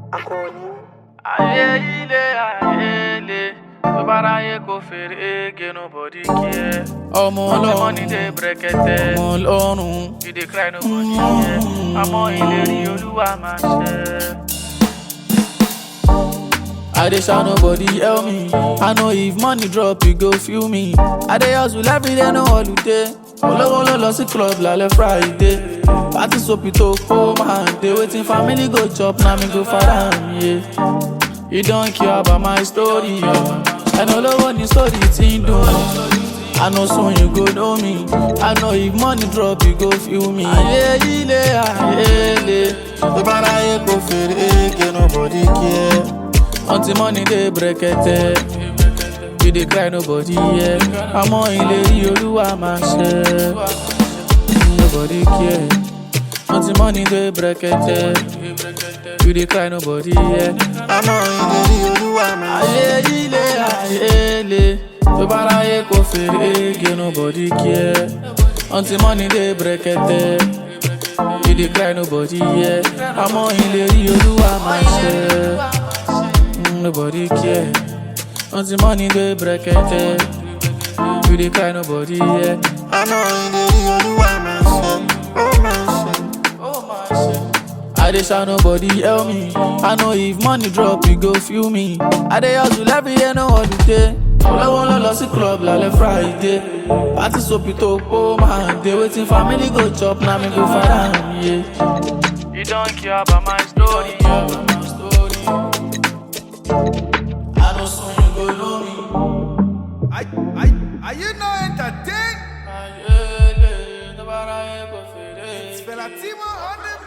ayé ilé ayé ilé tó bá ráyè kó fèrè ege nobody care. ọmọ Money ọlọ́run money dey brekete. ọmọ ọlọ́run You dey cry nobody care. Àmọ́ ìlérí olúwa máa ṣẹ. I dey shout nobody help me. I know if money drop, you go feel me. I dey hustle every day, no holiday. Olówó ló lọ sí club lálẹ́ Friday. Party sopi tó kó máa dé. Wetin family go chop na me go fara mi ye. You don care about my story. Ẹnu olówó ni story ti ń dùn. I know soon you go know me. I know if money drop, you go feel me. Ayé ilé ayé ilé. Tó bá ráyè kó fèrè ege nobody care. Until money dey brekete. You dey cry nobody hear. Àmọ́ ìlérí olúwa máa ṣẹ. Nobody care. Until money dey brekete. You dey cry nobody hear. Àmọ́ ìlérí olúwa máa ṣẹ. Ayé ilé ayé ilé. Tó bá ráyè kó fèrè ege nobody care. Until money dey brekete. You dey cry nobody hear. Àmọ́ ìlérí olúwa máa ṣẹ. Mm, nobody care. Until money dey brekete. You dey cry nobody hear. I know in the Olúwa máa ṣe, ó máa ṣe. I dey shout nobody help me. I know if money drop, you go feel me. I dey hustle every year, no holiday. Olówó ló lọ sí club lálẹ́ Friday. Party sopi tó kó máa dé. Wetin family go chop na me go fara mi ye. You don care about my story. I know soon you go know me. Are, are, are you not entertained? Ayele, tó bá ráyè kó fèrè. Fela Timo on the